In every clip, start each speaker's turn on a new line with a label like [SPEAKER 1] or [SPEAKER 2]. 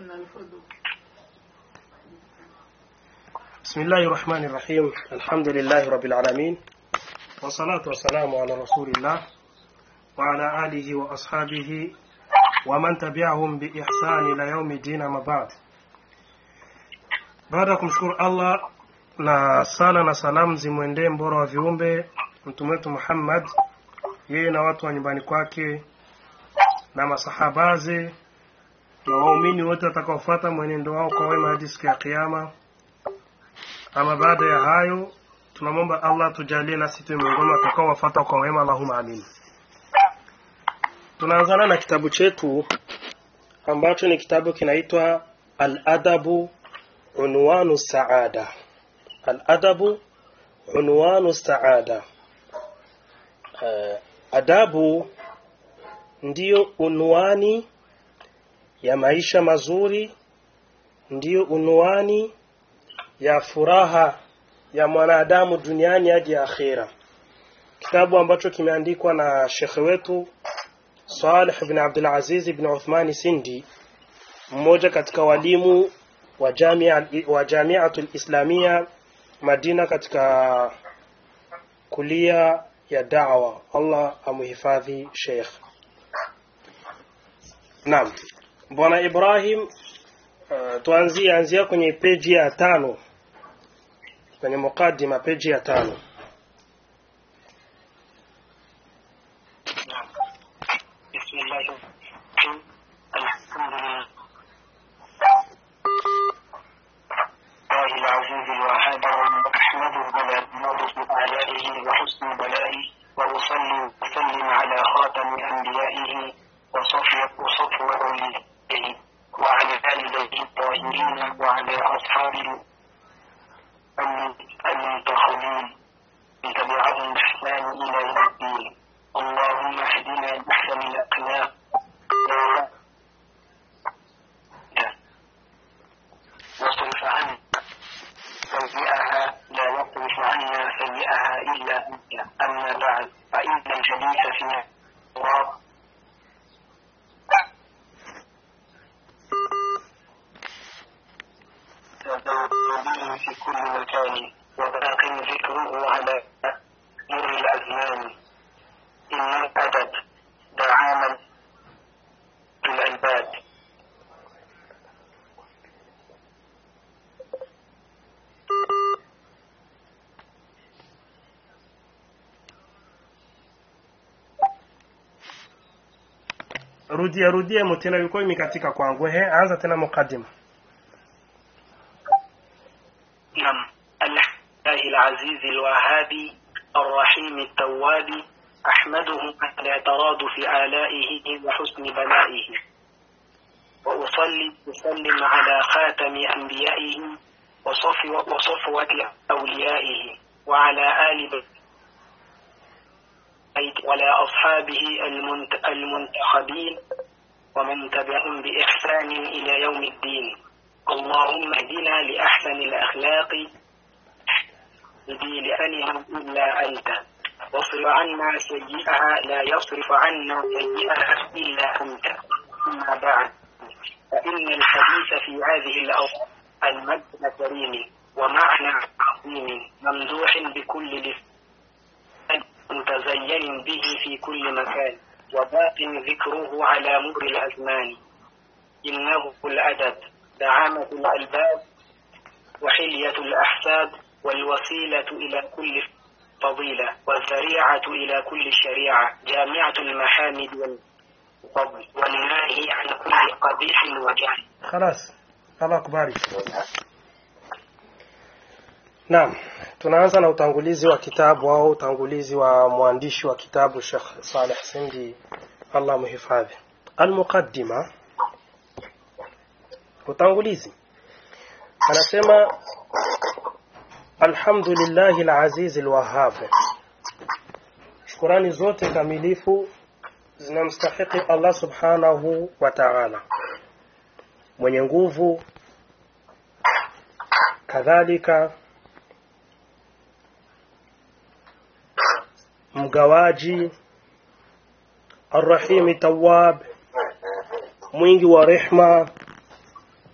[SPEAKER 1] بسم الله الرحمن الرحيم الحمد لله رب العالمين والصلاة والسلام على رسول الله وعلى آله وأصحابه ومن تبعهم بإحسان إلى يوم الدين ما بعد baada ya kumshukuru allah na sala na salamu zimwendee mbora wa viumbe mtume wetu muhammad yeye na watu wa nyumbani kwake na masahabaze na waumini wote watakaofuata mwenendo wao kwa wema hadi siku ya kiama ama baada ya hayo tunamwomba allah tujalie nasi tuwe miongoni watakaowafuata kwa wema allahuma amin tunaanzana na kitabu chetu ambacho ni kitabu kinaitwa aladabu unwanu saada aladabu unwanu saada uh, adabu ndiyo unwani ya maisha mazuri ndiyo unwani ya furaha ya mwanadamu duniani hadi akhira kitabu ambacho kimeandikwa na shekhe wetu Saleh bin Abdul Aziz bin Uthmani Sindi mmoja katika walimu wa jamia wa Jamiatul Islamia Madina katika kulia ya da'wa Allah amuhifadhi Sheikh Naam Bwana Ibrahim uh, tuanzie anzia kwenye peji ya tano kwenye mukaddima peji ya tano
[SPEAKER 2] بسم الله الرحمن الحمد لله الله العزيز الوهاب أحمده على نور آلائه وحسن بلائه وأصلي وسلم على خاتم أنبيائه وصفوة وصفوة أوليائه وعلى آل بيته الطاهرين وعلى أصحابه المنتخبين من تبعهم بإحسان إلى يوم الدين اللهم اهدنا بأحسن الأخلاق واصرف عنا سيئها لا يصرف عنا سيئها إلا أنت أما بعد فإن الجليس في التراب تدور في كل مكان وباق ذكره على مر الأزمان إن الأدب دعاما في العباد
[SPEAKER 1] rudia rudia mutena yuko imekatika kwangu he anza tena mukaddima
[SPEAKER 2] نعم الله العزيز الوهابي الرحيم التواب أحمده على ترادف آلائه وحسن بلائه وأصلي وسلم على خاتم أنبيائه وصفوة, وصفوة أوليائه وعلى آل بيت وعلى أصحابه المنت- المنتخبين ومن تبعهم بإحسان إلى يوم الدين اللهم اهدنا لأحسن الأخلاق الذي لأنها إلا أنت واصرف عنا سيئها لا يصرف عنا سيئها إلا أنت أما بعد فإن الحديث في هذه الأوقات المجد الكريم ومعنى عظيم ممدوح بكل لسان متزين به في كل مكان وباق ذكره على مر الأزمان إنه الأدب دعامة الألباب وحلية الأحساب والوسيلة إلى كل فضيلة والذريعة إلى كل شريعة جامعة المحامد والفضل والناهي عن كل قبيح وجهل
[SPEAKER 1] خلاص Allah kubariki Naam tunaanza na utangulizi wa kitabu au utangulizi wa mwandishi wa kitabu Sheikh Saleh Sindi Allah muhifadhi Al-Muqaddima utangulizi anasema Alhamdulillahi al-Aziz al-Wahhab Shukrani zote kamilifu zinamstahiki Allah Subhanahu wa Ta'ala mwenye nguvu kadhalika mgawaji arrahimi tawab mwingi wa rehma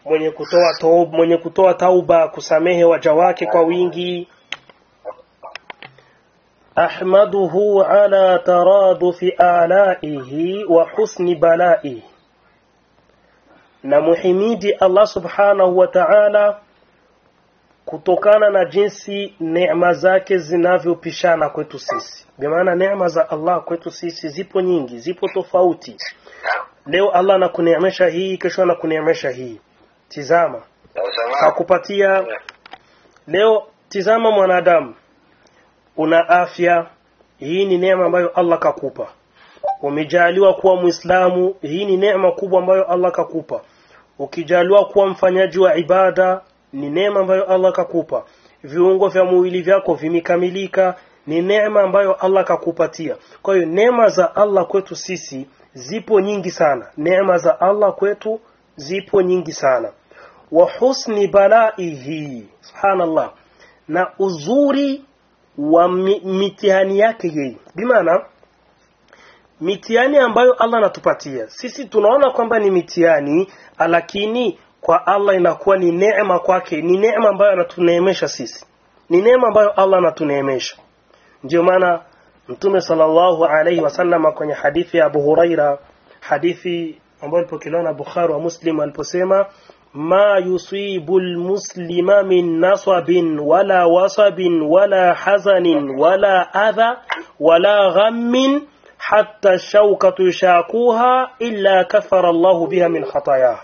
[SPEAKER 1] mwenye kutoa tauba, mwenye kutoa tauba kusamehe waja wake kwa wingi ahmaduhu ala taradufi alaihi wa husni balaihi na muhimidi Allah subhanahu wa ta'ala kutokana na jinsi neema zake zinavyopishana kwetu sisi. Bimaana neema za Allah kwetu sisi zipo nyingi, zipo tofauti. Leo Allah anakuneemesha hii, kesho anakuneemesha hii. Tizama, kakupatia leo. Tizama mwanadamu, una afya, hii ni neema ambayo Allah kakupa. Umejaliwa kuwa Muislamu, hii ni neema kubwa ambayo Allah kakupa. Ukijaliwa kuwa mfanyaji wa ibada, ni neema ambayo Allah kakupa. Viungo vya mwili vyako vimekamilika, ni neema ambayo Allah kakupatia. Kwa hiyo neema za Allah kwetu sisi zipo nyingi sana. Neema za Allah kwetu zipo nyingi sana. Wa husni balaihi, subhanallah, na uzuri wa mi, mitihani yake yeye, bimaana mitihani ambayo Allah anatupatia sisi tunaona kwamba ni mitihani, lakini kwa Allah inakuwa ni neema kwake, ni neema ambayo anatuneemesha sisi, ni neema ambayo Allah anatuneemesha. Ndio maana Mtume sallallahu alaihi wasallam kwenye hadithi ya Abu Huraira, hadithi ambayo ilipokelewa na Bukhari wa Muslim aliposema ma yusibu lmuslima min nasabin wala wasabin wala hazanin wala adha wala ghammin hatta shaukatu yashakuha illa kafara Allahu biha min khatayaha,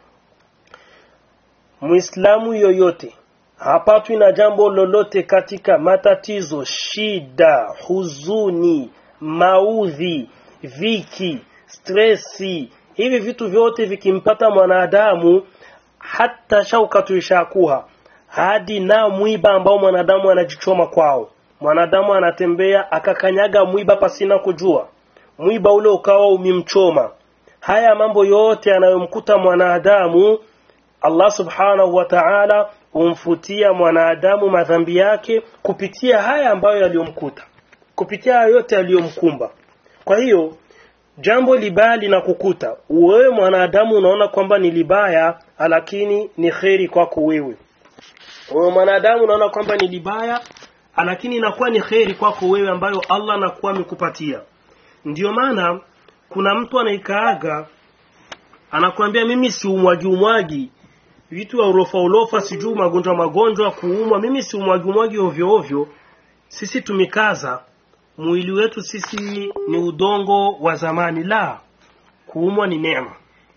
[SPEAKER 1] Muislamu yoyote hapatwi na jambo lolote katika matatizo, shida, huzuni, maudhi, viki, stresi, hivi vitu vyote vikimpata mwanadamu, hata shaukatu ishakuha, hadi na mwiba ambao mwanadamu anajichoma kwao. Mwanadamu anatembea akakanyaga mwiba pasina kujua, mwiba ule ukawa umemchoma. Haya mambo yote yanayomkuta mwanadamu, Allah subhanahu wa ta'ala humfutia mwanadamu madhambi yake kupitia haya ambayo yaliyomkuta, kupitia haya yote yaliyomkumba. Kwa hiyo jambo libaya linakukuta wewe mwanadamu, unaona kwamba ni libaya, lakini ni kheri kwako wewe. Wewe mwanadamu unaona kwamba ni libaya, lakini inakuwa ni kheri kwako wewe, ambayo Allah anakuwa amekupatia. Ndiyo maana kuna mtu anaikaaga anakuambia, mimi si umwagi umwagi vitu ya urofa urofa, sijui magonjwa magonjwa, kuumwa, mimi si umwagi umwagi ovyo ovyo. Sisi tumekaza mwili wetu, sisi ni udongo wa zamani. La, kuumwa ni neema.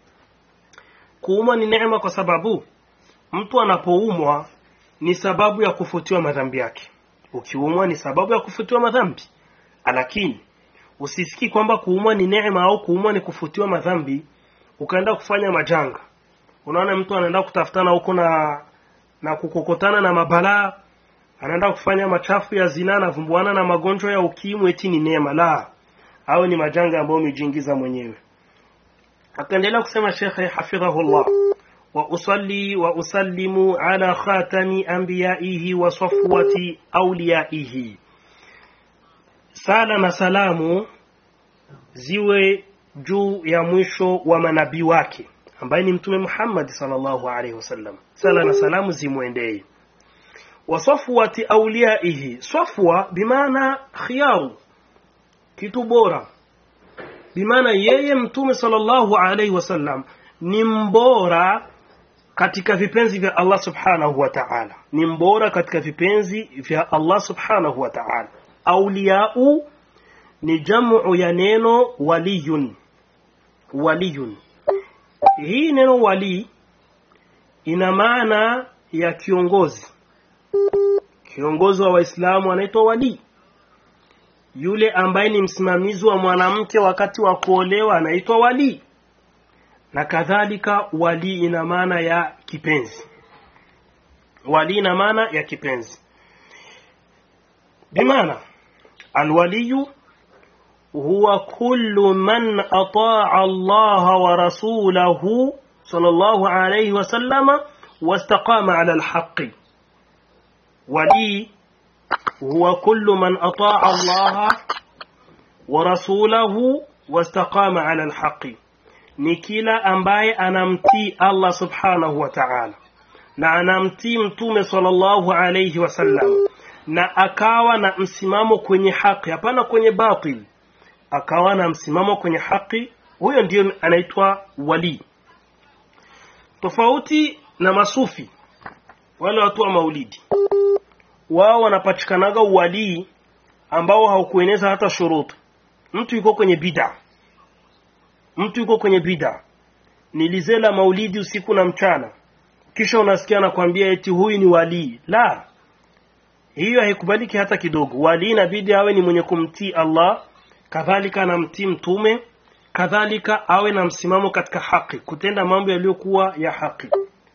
[SPEAKER 1] Kuumwa ni neema kwa sababu mtu anapoumwa ni sababu ya kufutiwa madhambi yake. Ukiumwa ni sababu ya kufutiwa madhambi, lakini usisikii kwamba kuumwa ni neema au kuumwa ni kufutiwa madhambi ukaenda kufanya majanga. Unaona, mtu anaenda kutafutana huko na na kukokotana na mabalaa, anaenda kufanya machafu ya zina, anavumbuana na magonjwa ya ukimwi, eti ni neema. La, au ni majanga ambayo umejiingiza mwenyewe. Akaendelea kusema Shekhe hafidhahullah, wa usalli wa usallimu ala khatami anbiyaihi wa safwati auliyaihi, sala na salamu ziwe juu ya mwisho wa manabii wake ambaye ni Mtume Muhammad sallallahu alaihi wasallam, sala na salamu zimwendee. Wa safwati auliyaihi, safwa bimaana khiyaru, kitu bora, bimaana yeye Mtume sallallahu alaihi wasallam ni mbora katika vipenzi vya Allah subhanahu wa ta'ala, ni mbora katika vipenzi vya Allah subhanahu wa ta'ala. Auliyau ni jamu ya neno waliyun, waliyun hii neno wali ina maana ya kiongozi. Kiongozi wa Waislamu anaitwa wali. Yule ambaye ni msimamizi wa mwanamke wakati wa kuolewa anaitwa wali, na kadhalika. Wali ina maana ya kipenzi. Wali ina maana ya kipenzi, bimaana alwaliyu huwa kullu man ataa Allah wa rasulahu sallallahu alayhi wa sallama wastaqama ala alhaqi. Wali huwa kullu man ataa Allah wa rasulahu wastaqama ala alhaqi, ni kila ambaye anamtii Allah subhanahu wa ta'ala na anamtii mtume sallallahu alayhi wasallam na akawa na msimamo kwenye haki hapana kwenye batil akawa na msimamo kwenye haki huyo ndiyo anaitwa wali tofauti na masufi wale watu wa maulidi wao wanapatikanaga uwalii ambao haukueneza hata shurutu mtu yuko kwenye bida mtu yuko kwenye bida nilizela maulidi usiku na mchana kisha unasikia anakwambia eti huyu ni walii la hiyo haikubaliki hata kidogo walii inabidi awe ni mwenye kumtii allah kadhalika anamtii mtume kadhalika awe na msimamo katika haki kutenda mambo yaliyokuwa ya haki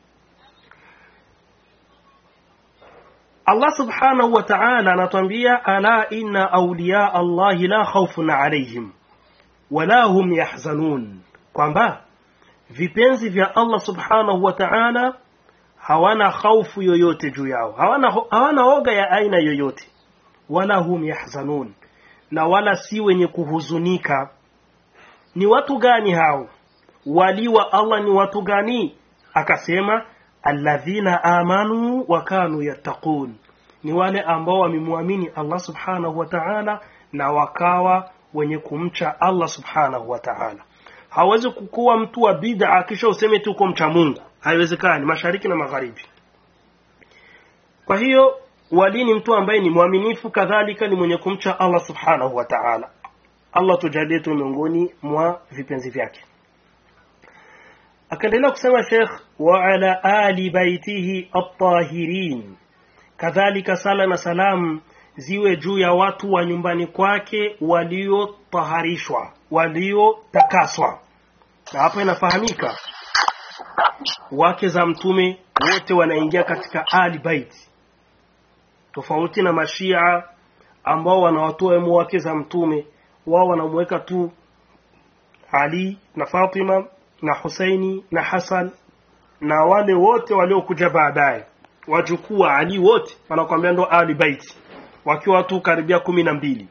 [SPEAKER 1] Allah subhanahu wa ta'ala anatuambia ala inna awliya Allahi la khawfun alayhim wala hum yahzanun kwamba vipenzi vya Allah subhanahu wa ta'ala hawana khaufu yoyote juu yao hawana, hawana oga ya aina yoyote wala hum yahzanun na wala si wenye kuhuzunika ni watu gani hao wali wa Allah ni watu gani akasema alladhina amanu wa kanu yattaqun ni wale ambao wamemwamini Allah subhanahu wa ta'ala na wakawa wenye kumcha Allah subhanahu wa ta'ala hawezi kukuwa mtu wa bid'a kisha useme tu uko mcha Mungu haiwezekani mashariki na magharibi kwa hiyo wali ni mtu ambaye ni mwaminifu kadhalika ni mwenye kumcha Allah subhanahu wa ta'ala Allah tujalie tu miongoni mwa vipenzi vyake akaendelea kusema Sheikh wa ala ali baitihi at-tahirin kadhalika sala na salam ziwe juu ya watu wa nyumbani kwake waliotaharishwa waliotakaswa na hapa inafahamika wake za mtume wote wanaingia katika ali bait tofauti na mashia ambao wanawatoa wake za mtume wao wanamweka tu ali na fatima na Husaini na Hasan na wale wote waliokuja baadaye wajukuu wa Ali wote wanakwambia ndo Ali Bait wakiwa watu karibia kumi na mbili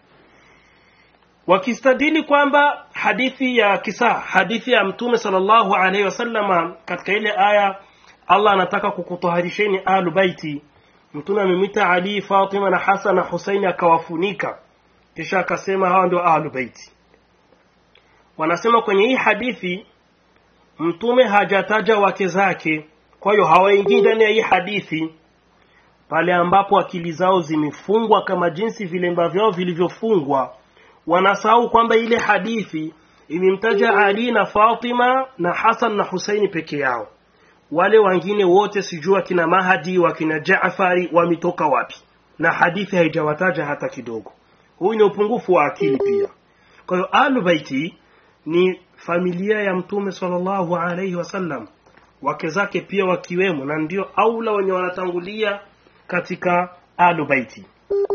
[SPEAKER 1] wakistadili kwamba hadithi ya kisa hadithi ya mtume sallallahu alaihi wasallama katika ile aya Allah anataka kukutoharisheni ahlu baiti mtume amemwita Ali Fatima na Hasan na Husaini akawafunika kisha akasema hawa ndio ahlu baiti wanasema kwenye hii hadithi mtume hajataja wake zake kwa hiyo hawaingii ndani ya hii hadithi pale ambapo akili zao zimefungwa kama jinsi vilemba vyao vilivyofungwa wanasahau kwamba ile hadithi imemtaja Ali na Fatima na Hasan na Husaini peke yao wale wengine wote sijua kina Mahadi wakina Jaafari wametoka wapi na hadithi haijawataja hata kidogo huyu ni upungufu wa akili pia kwa hiyo alu baiti ni familia ya mtume sallallahu alaihi wasallam wake zake pia wakiwemo na ndio aula wenye wanatangulia katika alu baiti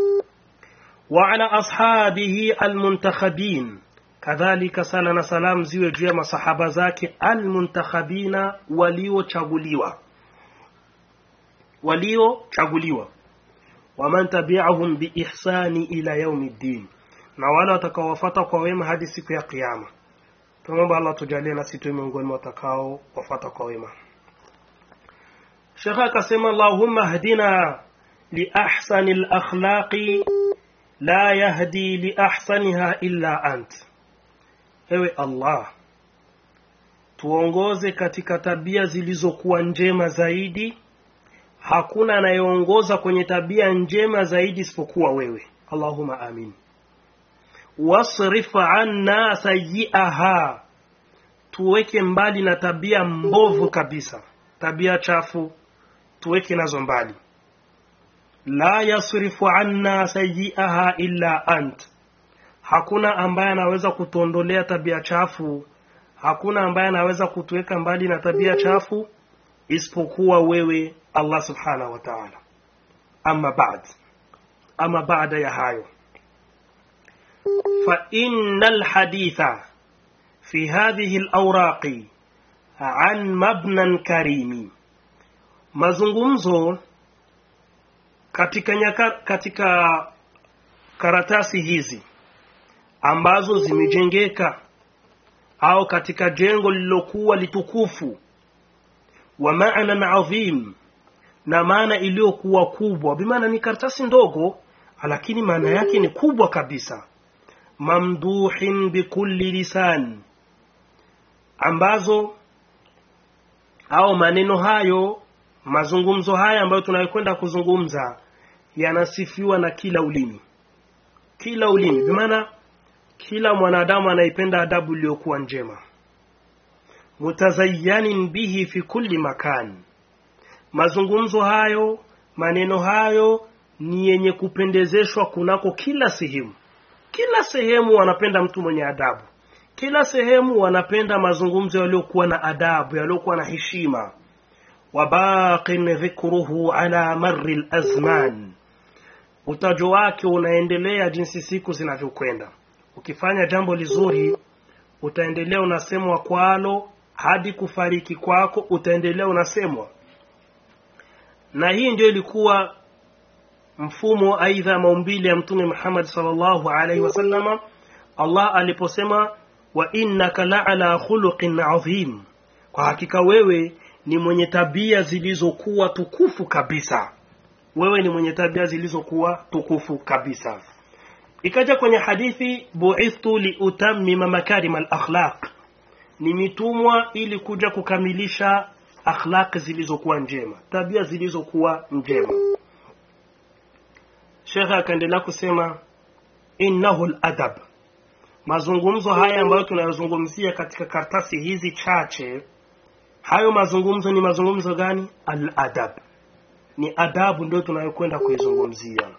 [SPEAKER 1] wa ala ashabihi almuntakhabin kadhalika sala na salam ziwe juu ya masahaba zake almuntakhabina waliochaguliwa waliochaguliwa waman tabi'ahum biihsani ila yaumi ddin na wale watakaowafata kwa wema hadi siku ya kiyama tunaomba Allah tujalie na sisi miongoni mwa watakao wafata kwa wema Sheikh akasema Allahumma hdina li ahsani al-akhlaqi la yahdi li ahsaniha illa ant ewe Allah tuongoze katika tabia zilizokuwa njema zaidi hakuna anayeongoza kwenye tabia njema zaidi isipokuwa wewe Allahumma amin wasrif anna sayyi'aha tuweke mbali na tabia mbovu kabisa tabia chafu tuweke nazo mbali la yasrifu anna sayyi'aha illa ant hakuna ambaye anaweza kutuondolea tabia chafu hakuna ambaye anaweza kutuweka mbali na tabia chafu isipokuwa wewe Allah subhanahu wa ta'ala ama baad ama baada ya hayo فإن الحديث في هذه الأوراق عن مبنى كريم mazungumzo katika nyaka, katika karatasi hizi ambazo zimejengeka au katika jengo lililokuwa litukufu wa maanan adhim na maana iliyokuwa kubwa bimaana ni karatasi ndogo lakini maana yake ni kubwa kabisa mamduhin bikulli lisan ambazo au maneno hayo mazungumzo haya ambayo tunayokwenda kuzungumza yanasifiwa na kila ulimi kila ulimi bimaana kila mwanadamu anaipenda adabu iliyokuwa njema mutazayanin bihi fi kulli makan mazungumzo hayo maneno hayo ni yenye kupendezeshwa kunako kila sehemu kila sehemu wanapenda mtu mwenye adabu kila sehemu wanapenda mazungumzo yaliyokuwa na adabu yaliyokuwa na heshima wabaqin dhikruhu ala marri lazman utajo wake unaendelea jinsi siku zinavyokwenda ukifanya jambo lizuri utaendelea unasemwa kwalo hadi kufariki kwako utaendelea unasemwa na hii ndio ilikuwa mfumo aidha maumbile ya mtume Muhammad sallallahu alaihi wasallama Allah aliposema wa innaka la'ala khuluqin adhim kwa hakika wewe ni mwenye tabia zilizokuwa tukufu kabisa wewe ni mwenye tabia zilizokuwa tukufu kabisa ikaja kwenye hadithi bu'ithtu liutammima makarim al-akhlaq nimetumwa ili kuja kukamilisha akhlaq zilizokuwa njema tabia zilizokuwa njema shekhe akaendelea kusema innahu al-adab mazungumzo haya ambayo tunayozungumzia katika kartasi hizi chache hayo mazungumzo ni mazungumzo gani al-adab ni adabu ndio tunayokwenda kuizungumzia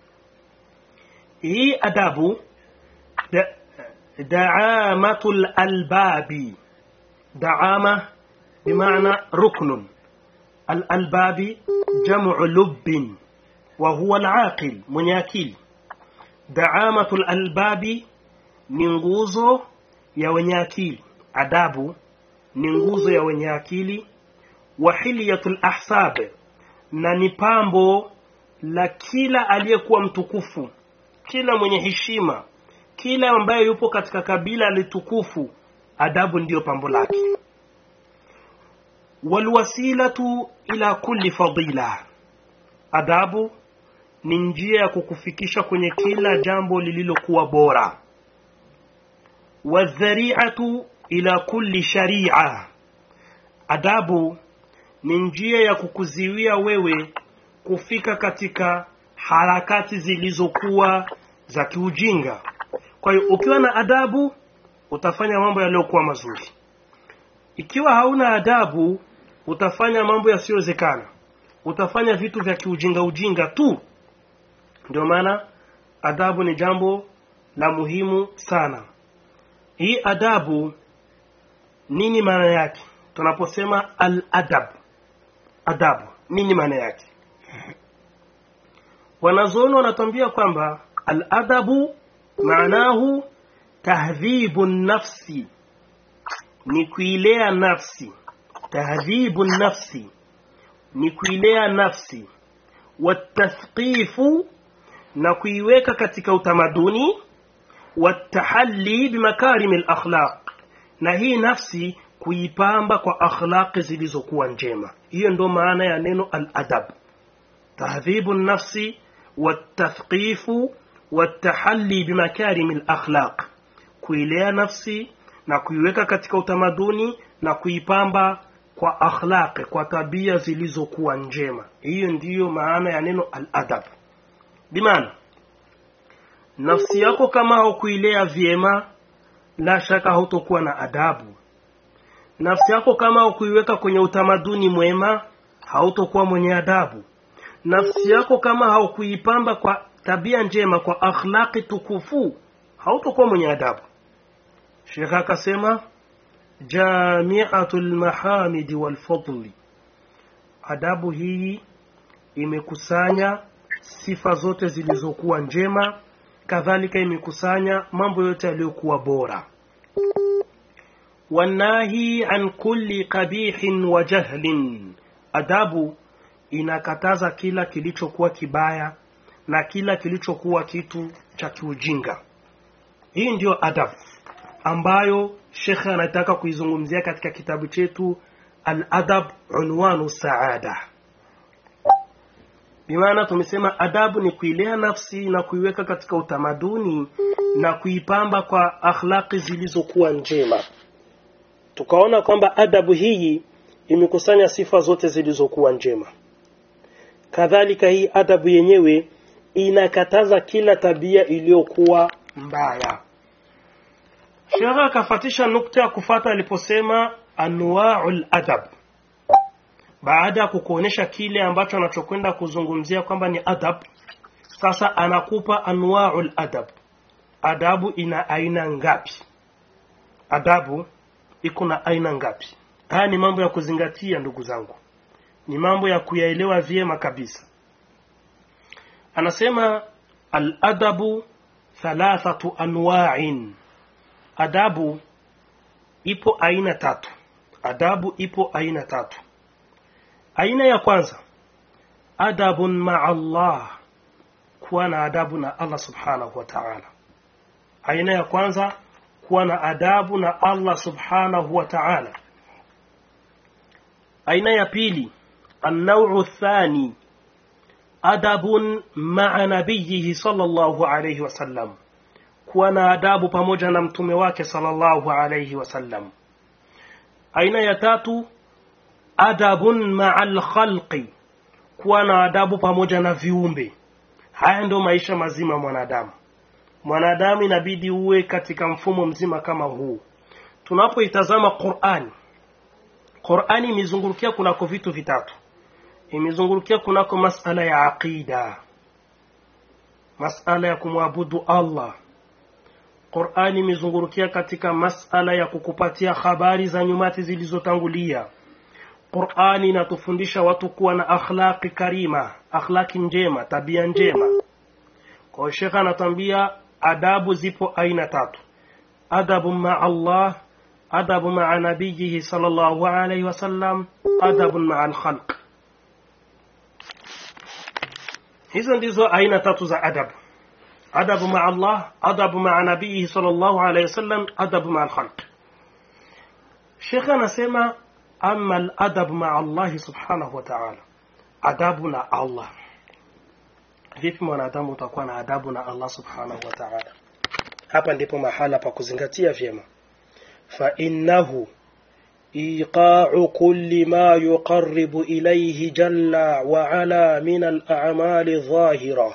[SPEAKER 1] hii adabu da, daamatul albabi daama bimaana ruknun alalbabi jamu lubbin wa huwa alaqil mwenye akili daamatul albabi ni nguzo ya wenye akili adabu ni nguzo ya wenye akili wa hilyatul ahsab na ni pambo la kila aliyekuwa mtukufu kila mwenye heshima kila ambaye yupo katika kabila litukufu adabu ndiyo pambo lake walwasilatu ila kulli fadila adabu ni njia ya kukufikisha kwenye kila jambo lililokuwa bora wadhari'atu ila kulli sharia adabu ni njia ya kukuziwia wewe kufika katika harakati zilizokuwa za kiujinga kwa hiyo ukiwa na adabu utafanya mambo yaliyokuwa mazuri ikiwa hauna adabu utafanya mambo yasiyowezekana utafanya vitu vya kiujinga ujinga tu ndio maana adabu ni jambo la muhimu sana hii adabu nini maana yake tunaposema al-adab adabu nini maana yake wanazuoni wanatuambia kwamba al-adabu maanahu tahdhibu nafsi ni kuilea nafsi tahdhibu nafsi ni kuilea nafsi watathqifu na kuiweka katika utamaduni watahalli bimakarimi al-akhlaq na hii nafsi kuipamba kwa akhlaqi zilizokuwa njema hiyo ndo maana ya neno al-adab tahdhibu nafsi watathqifu watahalli bimakarimi al-akhlaq kuilea nafsi na kuiweka katika utamaduni na kuipamba kwa akhlaqi kwa tabia zilizokuwa njema hiyo ndiyo maana ya neno al-adab bimaana nafsi yako kama haukuilea vyema la shaka hautokuwa na adabu nafsi yako kama haukuiweka kwenye utamaduni mwema hautokuwa mwenye adabu nafsi yako kama haukuipamba kwa tabia njema kwa akhlaqi tukufu hautokuwa mwenye adabu shekh akasema jamiatu lmahamidi walfadli adabu hii imekusanya sifa zote zilizokuwa njema kadhalika imekusanya mambo yote yaliyokuwa bora wanahi an kulli qabihin wa jahlin adabu inakataza kila kilichokuwa kibaya na kila kilichokuwa kitu cha kiujinga hii ndiyo adabu ambayo shekhe anataka kuizungumzia katika kitabu chetu al-adab unwanu saada bimaana tumesema adabu ni kuilea nafsi na kuiweka katika utamaduni na kuipamba kwa akhlaqi zilizokuwa njema tukaona kwamba adabu hii imekusanya sifa zote zilizokuwa njema kadhalika hii adabu yenyewe inakataza kila tabia iliyokuwa mbaya shekha akafatisha nukta ya kufata aliposema anwaul adab baada ya kukuonyesha kile ambacho anachokwenda kuzungumzia kwamba ni adab sasa anakupa anwaul adab adabu ina aina ngapi adabu iko na aina ngapi haya ni mambo ya kuzingatia ndugu zangu ni mambo ya kuyaelewa vyema kabisa anasema aladabu thalathatu anwa'in adabu ipo aina tatu adabu ipo aina tatu aina ya kwanza adabun ma'a Allah kuwa na adabu na Allah subhanahu wa ta'ala aina ya kwanza kuwa na adabu na Allah subhanahu wa ta'ala aina ya pili النوع الثاني أدب مع نبيه صلى الله عليه وسلم كوانا أداب pamoja na mtume wake صلى الله عليه وسلم aina ya tatu adabun ma'al khalqi kuwa na adabu pamoja na viumbe haya ndio maisha mazima mwanadamu mwanadamu inabidi uwe katika mfumo mzima kama huu tunapoitazama Qur'ani Qur'ani imezungurukia kunako vitu vitatu imezungurukia kunako masala ya aqida masala ya kumwabudu Allah Qur'ani imezungurukia katika masala ya kukupatia habari za nyumati zilizotangulia Qur'ani inatufundisha watu kuwa na akhlaqi karima akhlaqi njema tabia njema kwa Sheikh anatambia adabu zipo aina tatu adabu ma Allah adabu ma nabiyihi sallallahu alayhi wasallam adabu ma al-khalq hizo ndizo aina tatu za adabu adabu ma Allah adabu ma nabiyihi sallallahu alayhi wasallam adabu ma al-khalq Sheikh anasema ama al-adab ma Allah subhanahu wa ta'ala adabu na Allah vipi mwanadamu utakuwa na adabu na Allah subhanahu wa ta'ala hapa ndipo mahala pa kuzingatia vyema fa innahu إيقاع كل ما يقرب إليه جل وعلا من الأعمال الظاهرة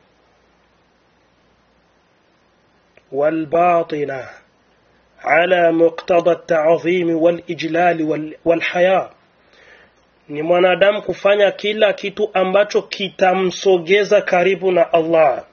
[SPEAKER 1] والباطنة على مقتضى التعظيم والإجلال والحياة ni mwanadamu kufanya kila kitu ambacho kitamsogeza karibu na Allah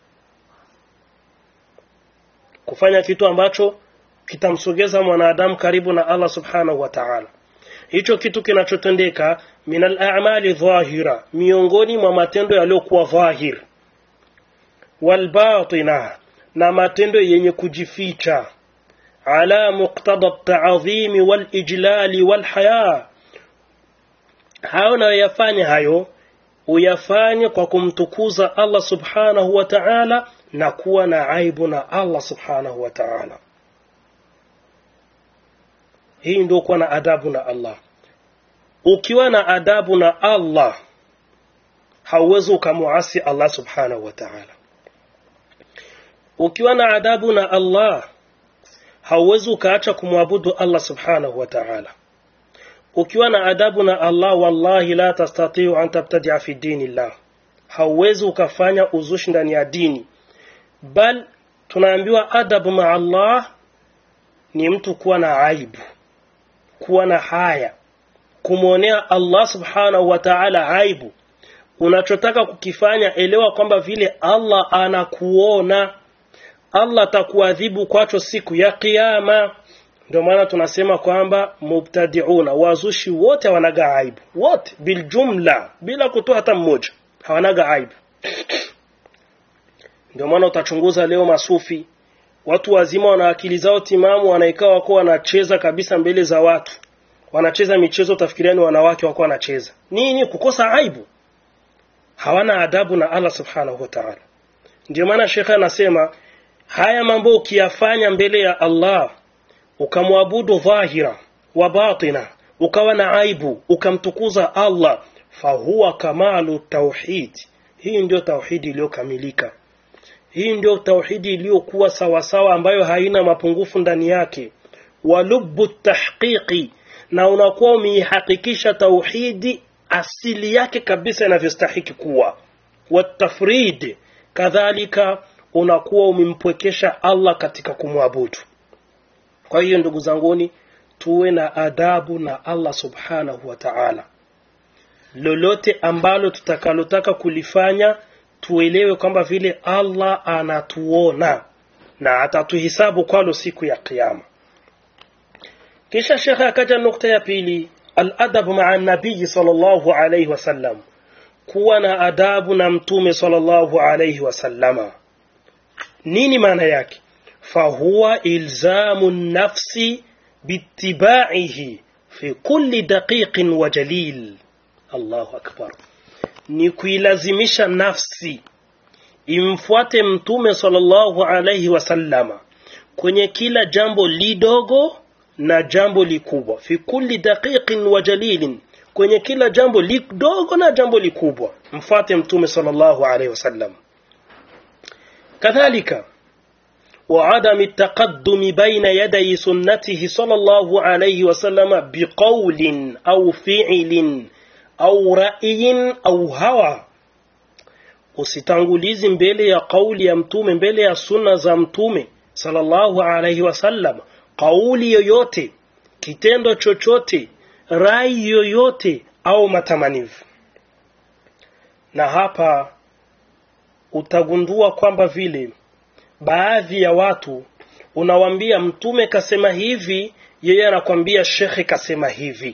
[SPEAKER 1] kufanya kitu ambacho kitamsogeza mwanadamu karibu na Allah subhanahu wa ta'ala hicho kitu kinachotendeka min al-a'mali dhahira miongoni mwa matendo yaliyokuwa dhahir wal batina na matendo yenye kujificha ala muqtada at-ta'zim wal ijlal wal haya hayo unayoyafanya hayo uyafanye kwa kumtukuza Allah subhanahu wa ta'ala na kuwa na aibu na Allah subhanahu wa ta'ala hii ndio kuwa na adabu na Allah ukiwa na adabu na Allah hauwezi ukamuasi Allah subhanahu wa ta'ala ukiwa na adabu na Allah hauwezi ukaacha kumwabudu Allah subhanahu wa ta'ala ukiwa na adabu na Allah wallahi la tastatiu an tabtadia fi dinillah hauwezi ukafanya uzushi ndani ya dini bal tunaambiwa adabu ma Allah ni mtu kuwa na aibu kuwa na haya kumwonea Allah subhanahu wa ta'ala aibu unachotaka kukifanya elewa kwamba vile Allah anakuona Allah atakuadhibu kwacho siku ya kiyama ndio maana tunasema kwamba mubtadiuna wazushi wote hawanaga aibu wote biljumla bila kutoa hata mmoja hawanaga aibu ndio maana utachunguza leo masufi watu wazima wana akili zao timamu wanaikaa wako wanacheza kabisa mbele za watu wanacheza michezo utafikiria ni wanawake wako wanacheza nini kukosa aibu hawana adabu na Allah subhanahu wa ta'ala ndio maana shekhe anasema haya mambo ukiyafanya mbele ya Allah ukamwabudu dhahira wa batina ukawa na aibu ukamtukuza Allah fahuwa kamalu tauhid hii ndio tauhidi iliyokamilika hii ndio tauhidi iliyokuwa sawasawa ambayo haina mapungufu ndani yake walubu tahqiqi na unakuwa umeihakikisha tauhidi asili yake kabisa inavyostahiki kuwa watafrid kadhalika unakuwa umempwekesha Allah katika kumwabudu kwa hiyo ndugu zanguni tuwe na adabu na Allah subhanahu wa ta'ala lolote ambalo tutakalotaka kulifanya tuelewe kwamba vile Allah anatuona na atatuhisabu kwalo siku ya kiyama kisha shekhe akaja nukta ya pili aladabu maa nabii sallallahu alayhi wasallam kuwa na adabu na mtume sallallahu alayhi wasallama nini maana yake fahuwa ilzamu nafsi biitibaihi fi kulli daqiqin wa jalil allahu akbar ni kuilazimisha nafsi imfuate mtume sallallahu alayhi wasallama kwenye kila jambo lidogo na jambo likubwa fi kulli daqiqin wa jalilin kwenye kila jambo lidogo na jambo likubwa mfuate mtume sallallahu alayhi wasallam kadhalika وعدم التقدم بين يدي سنته صلى الله عليه وسلم بقول أو فعل au ra'yin au hawa usitangulizi mbele ya kauli ya mtume mbele ya sunna za mtume sallallahu alaihi wasallam kauli yoyote kitendo chochote rai yoyote au matamanivu na hapa utagundua kwamba vile baadhi ya watu unawambia mtume kasema hivi yeye anakwambia shekhe kasema hivi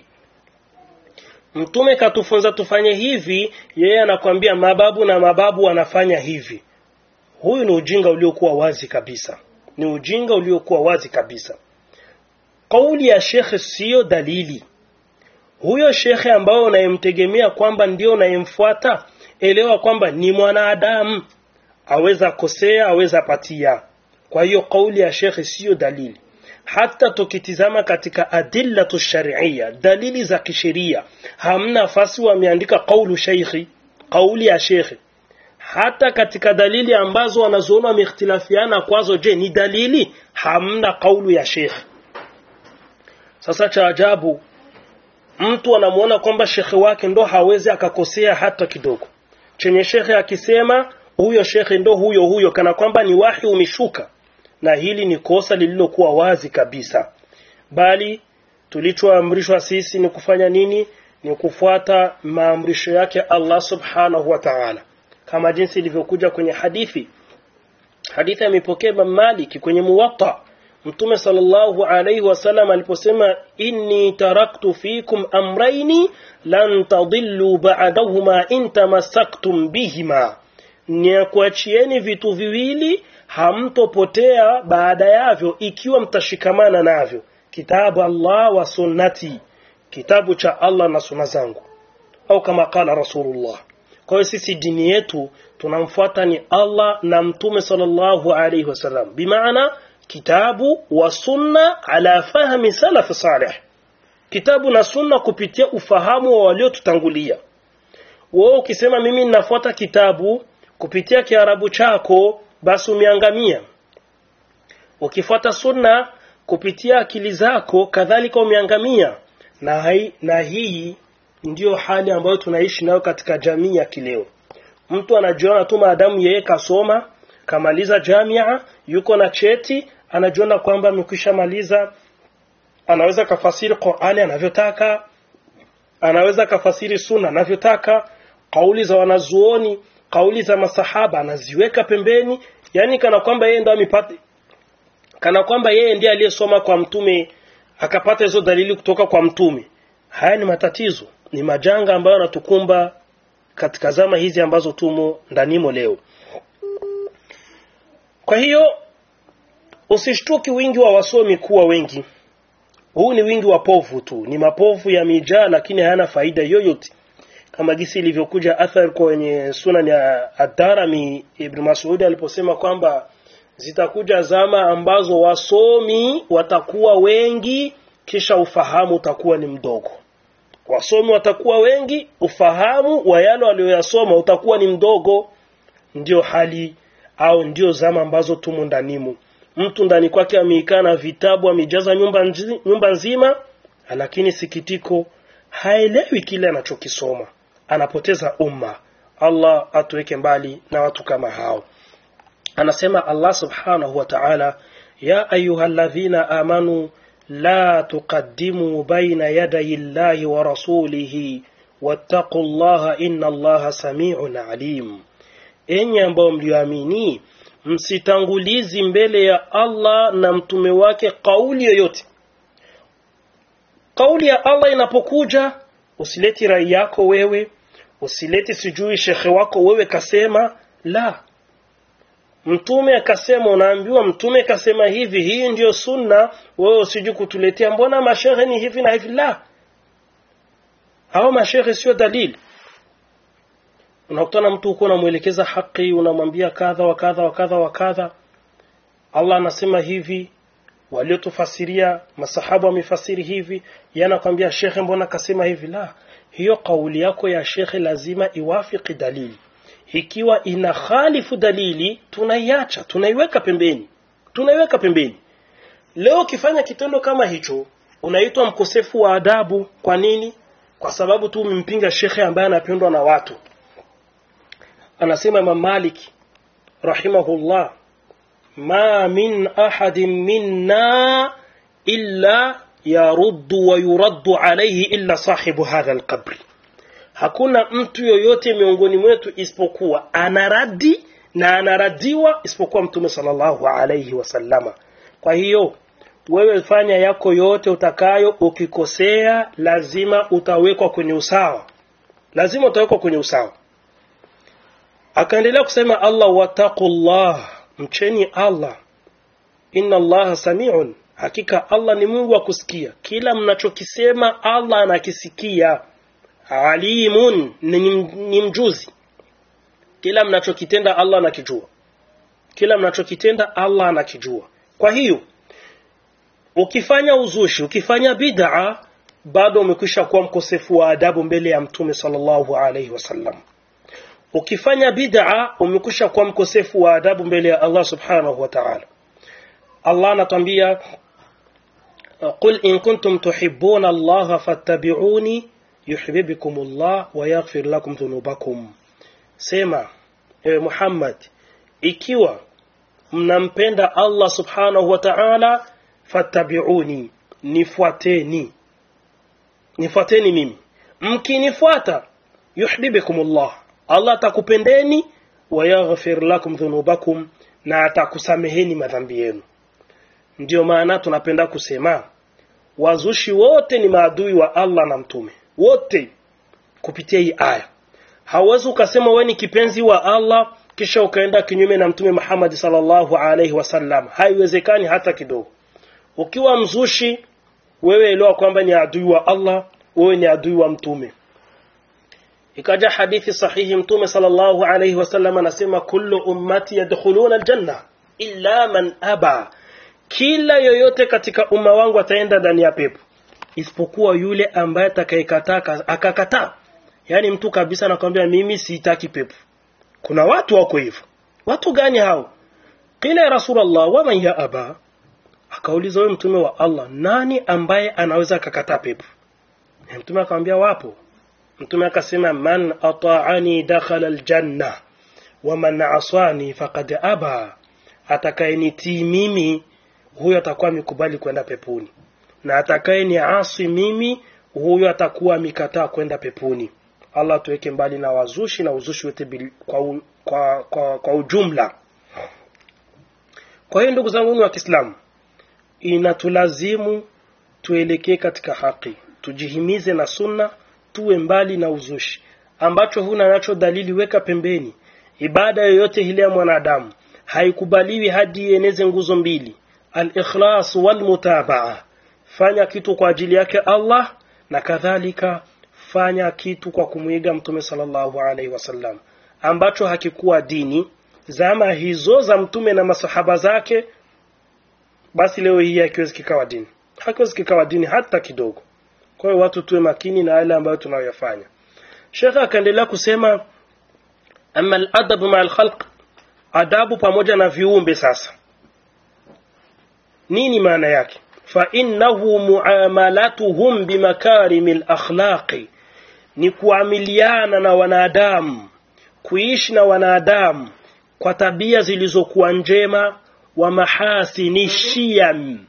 [SPEAKER 1] mtume katufunza tufanye hivi yeye anakwambia mababu na mababu wanafanya hivi huyu ni ujinga uliokuwa wazi kabisa ni ujinga uliokuwa wazi kabisa kauli ya shekhe siyo dalili huyo shekhe ambao unayemtegemea kwamba ndio unayemfuata elewa kwamba ni mwanadamu aweza kosea aweza patia kwa hiyo kauli ya shekhe siyo dalili hata tukitizama katika adillatu sharia dalili za kisheria hamna nafasi wameandika kaulu sheikhi kauli ya shekhe hata katika dalili ambazo wanazoona wameikhtilafiana kwazo je ni dalili hamna kaulu ya shekhe sasa cha ajabu mtu anamuona kwamba shekhe wake ndo hawezi akakosea hata kidogo chenye shekhe akisema huyo shekhe ndo huyo huyo kana kwamba ni wahi umeshuka na hili ni kosa lililokuwa wazi kabisa bali tulichoamrishwa sisi ni kufanya nini ni kufuata maamrisho yake Allah subhanahu wa ta'ala kama jinsi ilivyokuja kwenye hadithi hadithi amepokea Imam Malik kwenye Muwatta Mtume sallallahu alayhi wasallam aliposema inni taraktu fikum amraini lan tadillu ba'dahuma in tamassaktum bihima ni kuachieni vitu viwili hamtopotea baada yavyo ikiwa mtashikamana navyo kitabu Allah wa sunnati kitabu cha Allah na sunna zangu au kama kala rasulullah kwa hiyo sisi dini yetu tunamfuata ni Allah na mtume sallallahu alayhi wasallam bimaana kitabu wa sunna ala fahmi salaf salih kitabu na sunna kupitia ufahamu wa waliotutangulia wewe ukisema mimi ninafuata kitabu kupitia kiarabu chako basi umeangamia ukifuata sunna kupitia akili zako kadhalika umeangamia na, hai, na hii ndiyo hali ambayo tunaishi nayo katika jamii ya kileo mtu anajiona tu maadamu yeye kasoma kamaliza jamia yuko na cheti anajiona kwamba amekwisha maliza anaweza kafasiri Qur'ani anavyotaka anaweza kafasiri sunna anavyotaka kauli za wanazuoni kauli za masahaba anaziweka pembeni yani kana kwamba yeye ndo amepata kana kwamba yeye ndiye aliyesoma kwa mtume akapata hizo dalili kutoka kwa mtume haya ni matatizo ni majanga ambayo yanatukumba katika zama hizi ambazo tumo ndanimo leo kwa hiyo usishtuki wingi wa wasomi kuwa wengi huu ni wingi wa povu tu ni mapovu yamejaa lakini hayana faida yoyote kama gisi ilivyokuja athar kwenye sunan ya ad-Darimi Ibn Mas'ud aliposema kwamba zitakuja zama ambazo wasomi watakuwa wengi kisha ufahamu utakuwa ni mdogo wasomi watakuwa wengi ufahamu wa yale walioyasoma utakuwa ni mdogo ndio hali au ndio zama ambazo tumo ndanimo mtu ndani kwake ameikaa na vitabu amejaza nyumba, nzi, nyumba nzima lakini sikitiko haelewi kile anachokisoma anapoteza umma allah atuweke mbali na watu kama hao anasema allah subhanahu wa ta'ala ya ayuha ladhina amanu la tuqaddimu baina yaday llahi wa rasulihi wattaqu llaha inna allaha samiun alim enyi ambao mlioamini msitangulizi mbele ya allah na mtume wake kauli yoyote kauli ya allah inapokuja usileti rai yako wewe usileti sijui shekhe wako wewe kasema la mtume akasema unaambiwa mtume kasema hivi hii ndiyo sunna wewe usiju kutuletea mbona mashehe ni hivi na hivi la hao mashehe sio dalili unakutana mtu huko unamwelekeza haki unamwambia kadha wa kadha wa kadha wa kadha allah anasema hivi waliotufasiria masahaba wamefasiri hivi yanakwambia shekhe mbona kasema hivi la hiyo kauli yako ya shekhe lazima iwafiki dalili ikiwa ina khalifu dalili tunaiacha tunaiweka pembeni tunaiweka pembeni leo ukifanya kitendo kama hicho unaitwa mkosefu wa adabu kwa nini kwa sababu tu umempinga shekhe ambaye anapendwa na watu anasema imam malik rahimahullah ma min ahadin minna illa yaruddu wa yuraddu alayhi illa sahibu hadha alqabri hakuna mtu yoyote miongoni mwetu isipokuwa anaradi na anaradiwa isipokuwa mtume sallallahu alayhi wasallama kwa hiyo wewe fanya yako yote utakayo ukikosea lazima utawekwa kwenye usawa lazima utawekwa kwenye usawa akaendelea kusema allah wataqullah mcheni allah inna allaha samiun hakika allah ni mungu wa kusikia kila mnachokisema allah anakisikia alimun ni, ni mjuzi kila mnachokitenda allah anakijua kila mnachokitenda allah anakijua kwa hiyo ukifanya uzushi ukifanya bid'a bado umekwisha kuwa mkosefu wa adabu mbele ya mtume sallallahu alaihi wasallam ukifanya bid'a umekwisha kuwa mkosefu wa adabu mbele ya Allah subhanahu wa ta'ala Allah anatwambia qul in kuntum tuhibbuna Allah fattabi'uni yuhibbukum Allah wa yaghfir lakum dhunubakum sema ewe Muhammad ikiwa mnampenda Allah subhanahu wa ta'ala fattabi'uni nifuateni nifuateni mimi mkinifuata yuhibbukum Allah Allah atakupendeni wa yaghfir lakum dhunubakum na atakusameheni madhambi yenu ndiyo maana tunapenda kusema wazushi wote ni maadui wa Allah na mtume wote kupitia hii aya hauwezi ukasema wewe ni kipenzi wa Allah kisha ukaenda kinyume na mtume Muhammad sallallahu alaihi wasallam haiwezekani hata kidogo ukiwa mzushi wewe elewa kwamba ni adui wa Allah wewe ni adui wa mtume ikaja hadithi sahihi mtume sallallahu alayhi wasallam anasema kullu ummati yadkhuluna aljanna illa man aba kila yoyote katika umma wangu ataenda ndani ya pepo isipokuwa yule ambaye atakayekataa akakataa yani mtu kabisa anakwambia mimi sitaki pepo kuna watu wako hivyo watu gani hao qila ya rasulullah wa man ya aba akauliza wewe mtume wa Allah nani ambaye anaweza akakataa pepo mtume akamwambia wapo mtume akasema man ata'ani dakhala aljanna wa man asani faqad aba atakayenitii mimi huyo atakuwa amekubali kwenda peponi na atakayeniasi mimi huyo atakuwa amekataa kwenda peponi Allah tuweke mbali na wazushi na uzushi wote kwa, u, kwa, kwa, kwa ujumla kwa hiyo ndugu zangu wa Kiislamu inatulazimu tuelekee katika haki tujihimize na sunna tuwe mbali na uzushi ambacho huna nacho dalili weka pembeni ibada yoyote ile ya mwanadamu haikubaliwi hadi ieneze nguzo mbili al-ikhlas wal mutabaa fanya kitu kwa ajili yake Allah na kadhalika fanya kitu kwa kumwiga mtume sallallahu alaihi wasallam ambacho hakikuwa dini zama hizo za mtume na masahaba zake basi leo hii hakiwezi kikawa dini hakiwezi kikawa dini hata kidogo kwa hiyo watu tuwe makini na yale ambayo tunayoyafanya shekhe akaendelea kusema ama aladabu maa alkhalq adabu pamoja na viumbe sasa nini maana yake fainnahu muamalatuhum bimakarimi lakhlaqi ni kuamiliana na wanadamu kuishi na wanadamu kwa tabia zilizokuwa njema wa mahasini shiyam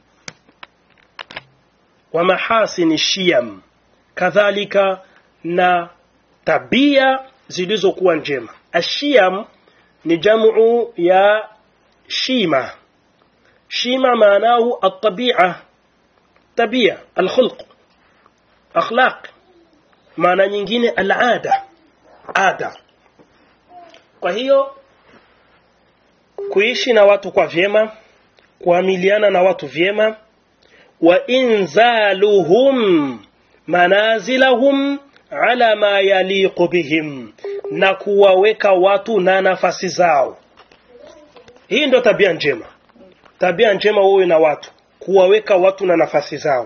[SPEAKER 1] wa mahasini shiyam kadhalika na tabia zilizokuwa njema ashiyam ni jamu ya shima shima maanahu altabia tabia alkhulq akhlaq maana nyingine alada ada kwa hiyo kuishi na watu kwa vyema kuamiliana na watu vyema wa inzaluhum manazilahum ala ma yaliqu bihim na kuwaweka watu na nafasi zao hii ndio tabia njema tabia njema wewe na watu kuwaweka watu na nafasi zao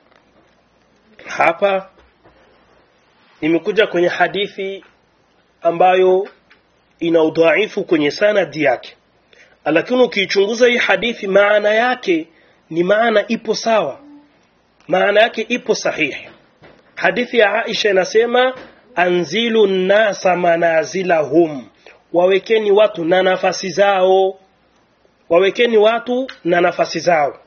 [SPEAKER 1] hapa imekuja kwenye hadithi ambayo ina udhaifu kwenye sanadi yake lakini ukiichunguza hii hadithi maana yake ni maana ipo sawa maana yake ipo sahihi hadithi ya Aisha inasema anzilu nnasa manazilahum wawekeni watu na nafasi zao wawekeni watu na nafasi zao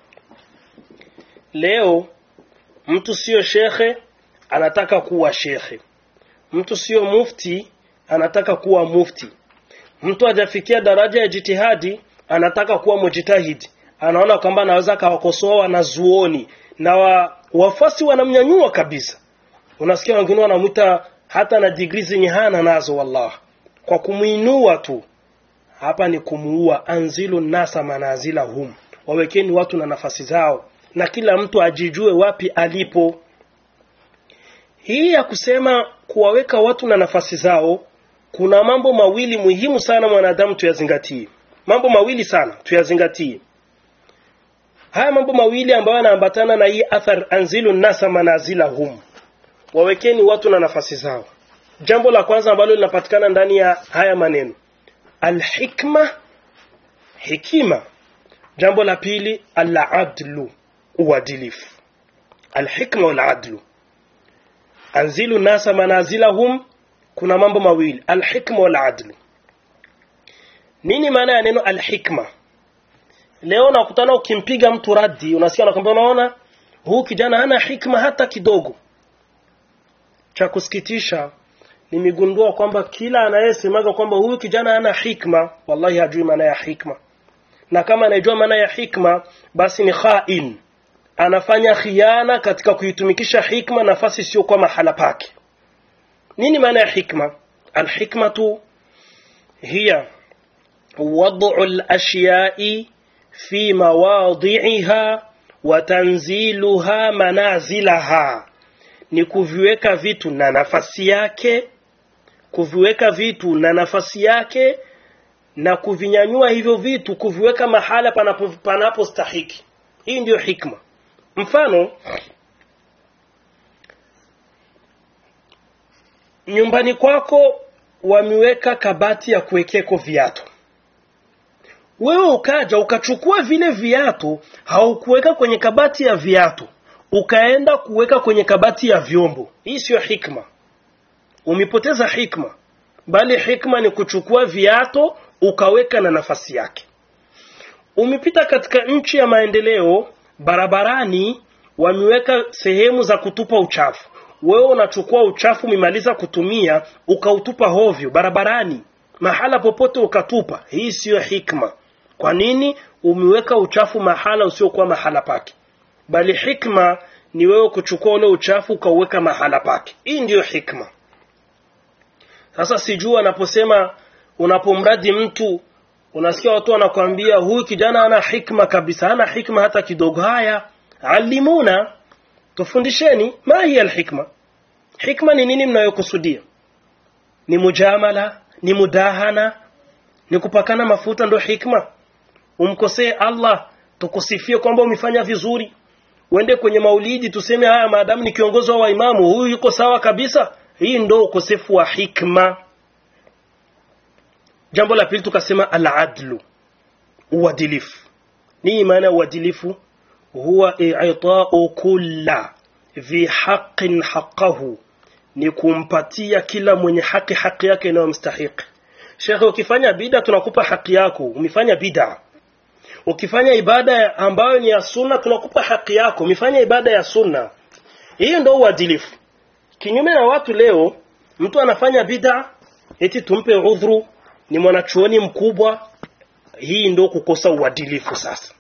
[SPEAKER 1] leo mtu sio shekhe anataka kuwa shekhe mtu sio mufti anataka kuwa mufti mtu hajafikia daraja ya jitihadi anataka kuwa mujitahidi anaona kwamba anaweza akawakosoa wanazuoni na wa, wafasi wanamnyanyua kabisa unasikia wengine wanamwita hata na digrii zenye hana nazo wallah kwa kumwinua tu hapa ni kumuua anzilu nasa manazila hum wawekeni watu na nafasi zao na kila mtu ajijue wapi alipo hii ya kusema kuwaweka watu na nafasi zao kuna mambo mawili muhimu sana mwanadamu tuyazingatie mambo mawili sana tuyazingatie haya mambo mawili ambayo yanaambatana na hii athar anzilu nasa manazilahum wawekeni watu na nafasi zao jambo la kwanza ambalo linapatikana ndani ya haya maneno alhikma hikima jambo la pili aladlu uadilifu alhikma waladlu anzilu nasa manazilahum kuna mambo mawili alhikma waladlu nini maana ya neno alhikma leo nakutana ukimpiga mtu radi unasikia nakwambia unaona huu kijana hana hikma hata kidogo cha kusikitisha nimegundua kwamba kila anayesemaga kwamba huyu kijana hana hikma wallahi hajui maana ya hikma na kama anajua maana ya hikma basi ni khain anafanya khiana katika kuitumikisha hikma nafasi sio kwa mahala pake nini maana ya hikma alhikmatu hiya wad'u al-ashya'i fi mawadhi'iha wa tanziluha manazilaha ni kuviweka vitu na nafasi yake kuviweka vitu na nafasi yake na kuvinyanyua hivyo vitu kuviweka mahala panapo panapostahiki hii ndiyo hikma mfano nyumbani kwako wameweka kabati ya kuwekeko viatu wewe ukaja ukachukua vile viatu haukuweka kwenye kabati ya viatu ukaenda kuweka kwenye kabati ya vyombo hii siyo hikma umepoteza hikma bali hikma ni kuchukua viato ukaweka na nafasi yake umepita katika nchi ya maendeleo barabarani wameweka sehemu za kutupa uchafu wewe unachukua uchafu umemaliza kutumia ukautupa hovyo barabarani mahala popote ukatupa hii siyo hikma kwa nini umeweka uchafu mahala usiokuwa mahala pake bali hikma ni wewe kuchukua ule uchafu ukauweka mahala pake hii ndiyo hikma sasa sijui anaposema unapomradi mtu unasikia watu wanakwambia huyu kijana ana hikma kabisa hana hikma hata kidogo haya alimuna tufundisheni ma hiya alhikma hikma ni nini mnayokusudia ni mujamala ni mudahana ni kupakana mafuta ndo hikma umkosee allah tukusifie kwamba umefanya vizuri uende kwenye maulidi tuseme haya maadamu ni kiongozi wa waimamu huyu yuko sawa kabisa hii ndo ukosefu wa hikma jambo la pili tukasema aladlu uadilifu nini maana ya uadilifu huwa i'ta'u kulla dhi haqqin haqqahu ni kumpatia kila mwenye haki haki yake inayomstahiki shekhe ukifanya bida tunakupa haki yako umefanya bida ukifanya ibada ambayo ni ya sunna tunakupa haki yako umefanya ibada ya sunna hiyo ndio uadilifu kinyume na watu leo mtu anafanya bida eti tumpe udhuru ni mwanachuoni mkubwa hii ndio kukosa uadilifu sasa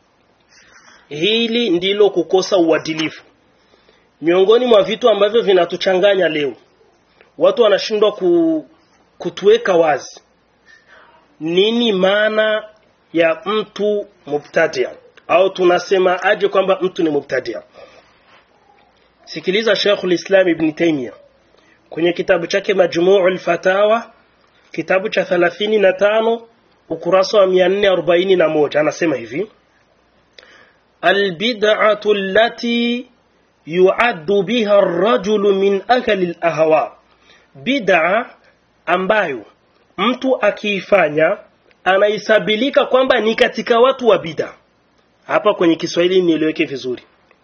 [SPEAKER 1] hili ndilo kukosa uadilifu miongoni mwa vitu ambavyo vinatuchanganya leo watu wanashindwa ku, kutuweka wazi nini maana ya mtu mubtadia au tunasema aje kwamba mtu ni mubtadia sikiliza Sheikhul Islam Ibn Taymiyyah kwenye kitabu chake Majmu'ul Fatawa kitabu cha 35 ukurasa wa 441 anasema hivi albid'atu allati yu'addu biha ar-rajulu min akali al-ahwa bid'a ambayo mtu akiifanya anaisabilika kwamba ni katika watu wa bid'a hapa kwenye Kiswahili nieleweke vizuri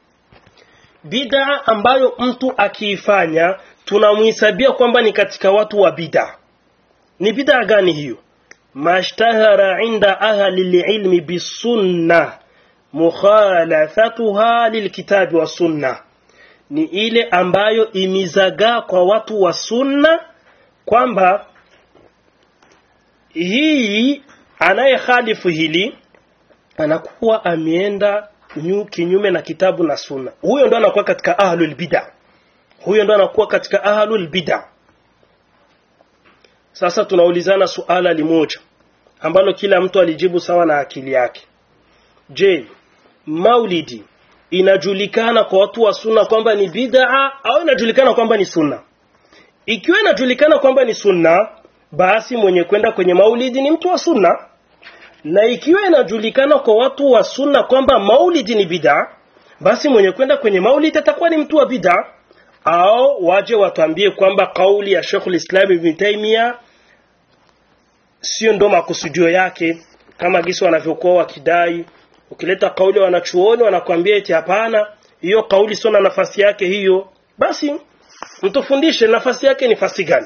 [SPEAKER 1] bid'a ambayo mtu akiifanya tunamhesabia kwamba ni katika watu wa bid'a ni bid'a gani hiyo mashtahara inda ahli lilmi bisunna mukhalathatuha lilkitabi wa sunna ni ile ambayo imizagaa kwa watu wa sunna kwamba hii anayekhalifu hili anakuwa ameenda kinyume na kitabu na sunna huyo ndo anakuwa katika ahlul bid'a huyo ndo anakuwa katika ahlul bid'a sasa tunaulizana suala limoja ambalo kila mtu alijibu sawa na akili yake je maulidi inajulikana kwa watu wa sunna kwamba ni bid'a au inajulikana kwamba ni sunna ikiwa inajulikana kwamba ni sunna basi mwenye kwenda kwenye maulidi ni mtu wa sunna na ikiwa inajulikana kwa watu wa sunna kwamba maulidi ni bid'a basi mwenye kwenda kwenye maulidi atakuwa ni mtu wa bid'a au waje watuambie kwamba kauli ya Sheikhul Islam Ibn Taymiyyah sio ndo makusudio yake kama gisi wanavyokuwa wakidai ukileta kauli wanachuoni wanakuambia eti hapana hiyo kauli sio na nafasi yake hiyo basi mtufundishe nafasi yake ni fasi gani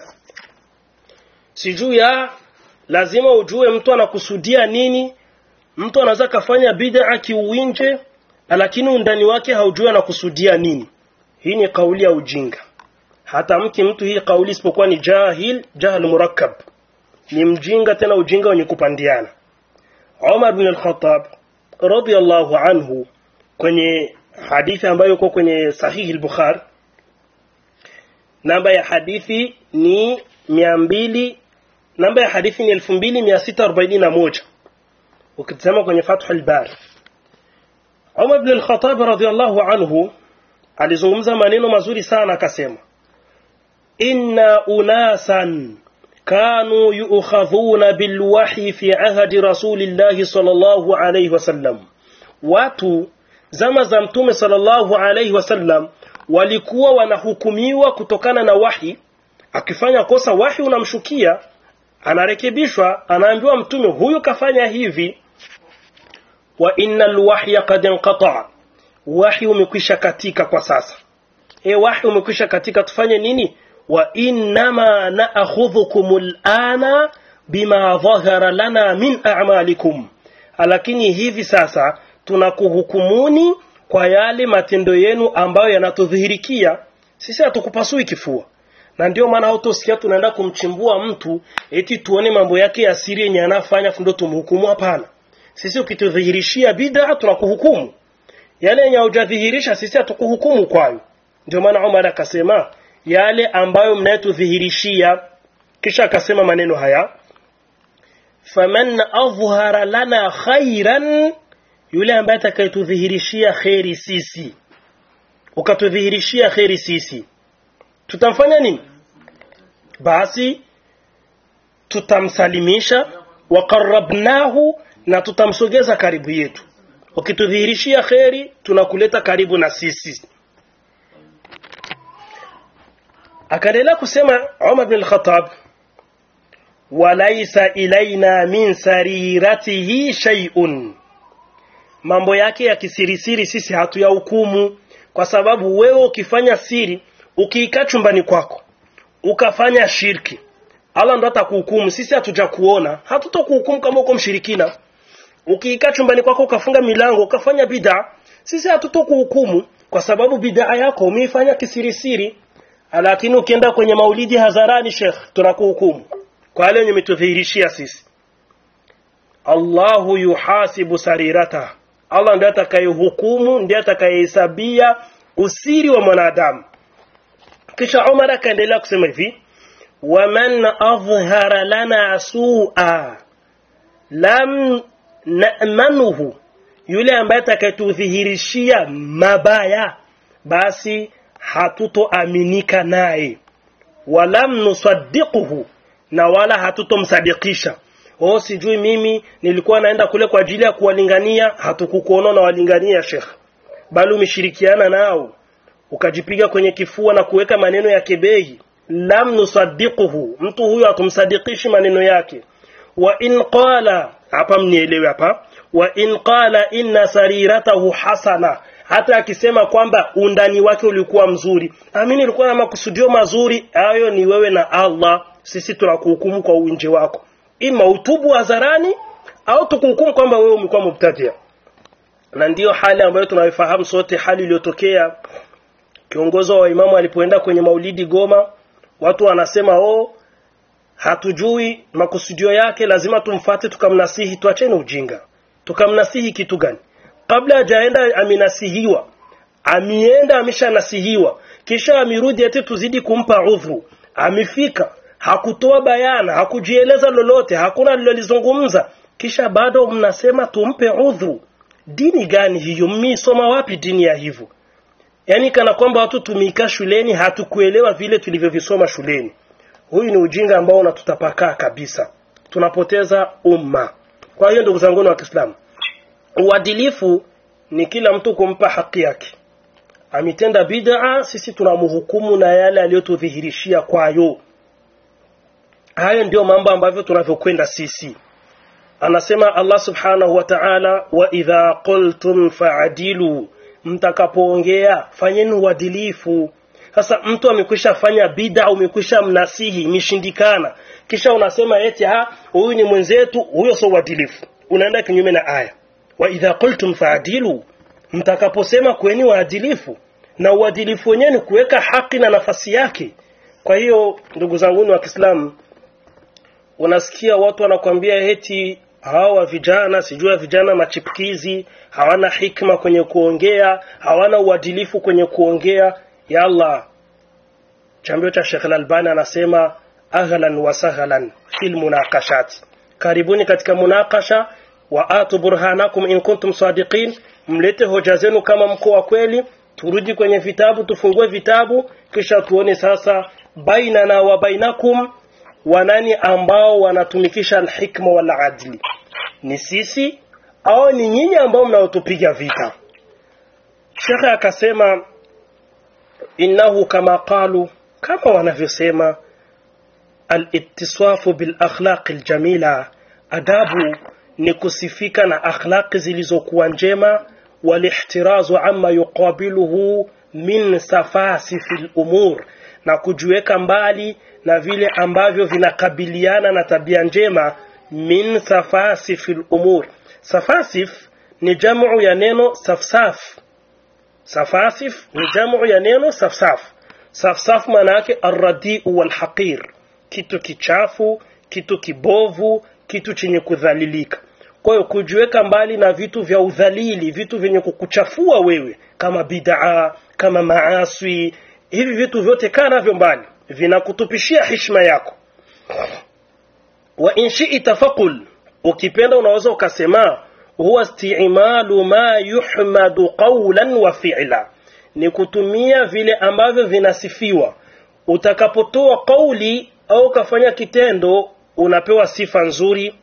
[SPEAKER 1] sijui ya lazima ujue mtu anakusudia nini mtu anaweza kafanya bid'a kiuwinje lakini undani wake haujui anakusudia nini hii ni kauli ya ujinga hata mki mtu hii kauli isipokuwa ni jahil jahil murakkab ni mjinga tena ujinga wenye kupandiana Umar bin al-Khattab radiyallahu anhu kwenye hadithi ambayo iko kwenye sahihi al-Bukhari namba ya hadithi ni 200 namba ya hadithi ni 2641 ukitazama kwenye Fathul Bari Umar bin al-Khattab radiyallahu anhu alizungumza maneno mazuri sana akasema inna unasan kanu yu'khadhuna bilwahyi fi ahdi rasulillahi sallallahu alayhi wasallam watu zama za mtume sallallahu alayhi wasallam walikuwa wanahukumiwa kutokana na wahi akifanya kosa wahi unamshukia anarekebishwa anaambiwa mtume huyu kafanya hivi wa innal wahya qad inqata wahi umekwisha katika kwa sasa e wahi umekwisha katika tufanye nini wa innama na'khudhukum al'ana bima dhahara lana min a'malikum lakini hivi sasa tunakuhukumuni kwa yale matendo yenu ambayo yanatudhihirikia sisi hatukupasui kifua na ndio maana hautosikia tunaenda kumchimbua mtu eti tuone mambo yake ya siri yenye anafanya ndio tumhukumu hapana sisi ukitudhihirishia bid'a tunakuhukumu yale yenye hujadhihirisha sisi hatukuhukumu kwayo ndio maana Umar akasema yale ambayo mnayotudhihirishia kisha akasema maneno haya faman adhhara lana khairan yule ambaye atakayetudhihirishia kheri sisi ukatudhihirishia kheri sisi tutamfanya nini basi tutamsalimisha waqarrabnahu na tutamsogeza karibu yetu ukitudhihirishia kheri tunakuleta karibu na sisi akaendelea kusema Umar bin al-Khattab walaisa ilaina min sariratihi shay'un mambo yake ya kisirisiri sisi hatuyahukumu kwa sababu wewe ukifanya siri ukiikaa chumbani kwako ukafanya shirki Allah ndo atakuhukumu sisi hatuja kuona hatutokuhukumu kama uko mshirikina ukiikaa chumbani kwako ukafunga milango ukafanya bid'a sisi hatutokuhukumu kwa sababu bid'a yako umeifanya kisirisiri lakini ukienda kwenye maulidi hadharani Sheikh tunakuhukumu kwa yale yenye umetudhihirishia sisi Allahu yuhasibu sarirata Allah ndiye atakayehukumu ndiye atakayehesabia usiri wa mwanadamu kisha Umar akaendelea kusema hivi waman adhhara lana su'a lam na'manuhu yule ambaye atakayetudhihirishia mabaya basi hatutoaminika naye walam nusaddiquhu na wala hatutomsadikisha oh sijui mimi nilikuwa naenda kule kwa ajili ya kuwalingania hatukukuona na walingania Sheikh bali umeshirikiana nao ukajipiga kwenye kifua na kuweka maneno ya kebei lam nusaddiquhu mtu huyo hatumsadikishi maneno yake wa in qala hapa mnielewe hapa wa in qala inna sariratahu hasana hata akisema kwamba undani wake ulikuwa mzuri amini ilikuwa na makusudio mazuri hayo ni wewe na Allah sisi tunakuhukumu kwa uwinje wako ima utubu hadharani au tukuhukumu kwamba wewe umekuwa mubtadia na ndiyo hali ambayo tunaifahamu sote hali iliyotokea kiongozi wa imamu alipoenda kwenye maulidi Goma watu wanasema oh hatujui makusudio yake lazima tumfate tukamnasihi tuacheni ujinga tukamnasihi kitu gani kabla hajaenda aminasihiwa amienda ameshanasihiwa kisha amirudi eti tuzidi kumpa udhuru amefika hakutoa bayana hakujieleza lolote hakuna alilolizungumza kisha bado mnasema tumpe udhuru dini gani hiyo mmisoma wapi dini ya hivyo yaani kana kwamba watu tumiika shuleni hatukuelewa vile tulivyovisoma shuleni huyu ni ujinga ambao unatutapakaa kabisa tunapoteza umma kwa hiyo ndugu zangu wa Kiislamu uadilifu ni kila mtu kumpa haki yake amitenda bid'a sisi tunamhukumu na yale aliyotudhihirishia kwayo hayo ndio mambo ambavyo tunavyokwenda sisi anasema Allah subhanahu wa ta'ala wa idha qultum fa'adilu mtakapoongea fanyeni uadilifu sasa mtu amekwisha fanya bid'a umekwisha mnasihi imeshindikana kisha unasema eti ha huyu ni mwenzetu huyo sio uadilifu unaenda kinyume na aya wa idha qultum fa'adilu mtakaposema kweni waadilifu na uadilifu wenyewe ni kuweka haki na nafasi yake kwa hiyo ndugu zangu wa Kiislamu unasikia watu wanakwambia eti hawa vijana sijua vijana machipukizi hawana hikma kwenye kuongea hawana uadilifu kwenye kuongea ya Allah chambio cha Sheikh Al-Albani anasema ahlan wa sahlan fil munaqashat karibuni katika munakasha wa atu burhanakum in kuntum sadiqin mlete hoja zenu kama mko wa kweli turudi kwenye vitabu tufungue vitabu kisha tuone sasa bainana wa bainakum wanani ambao wanatumikisha alhikma wal adli ni sisi au ni nyinyi ambao mnaotupiga vita shekhe akasema innahu kama qalu kama wanavyosema al-ittisafu bil akhlaq al-jamila adabu ni kusifika na akhlaqi zilizokuwa njema walihtirazu amma yuqabiluhu min safasifi al-umur na kujiweka mbali na vile ambavyo vinakabiliana na tabia njema min safasifi al-umur safasif ni jamu ya neno safsaf safasif ni jamu ya neno safsaf safsaf maana yake arradiu walhaqir kitu kichafu kitu kibovu kitu chenye kudhalilika kwa hiyo kujiweka mbali na vitu vya udhalili vitu vyenye kukuchafua wewe kama bid'a kama maaswi hivi vitu vyote kaa navyo mbali vinakutupishia heshima yako wa in shi'ta faqul ukipenda unaweza ukasema huwa isti'malu ma yuhmadu qawlan wa fi'la ni kutumia vile ambavyo vinasifiwa utakapotoa kauli au ukafanya kitendo unapewa sifa nzuri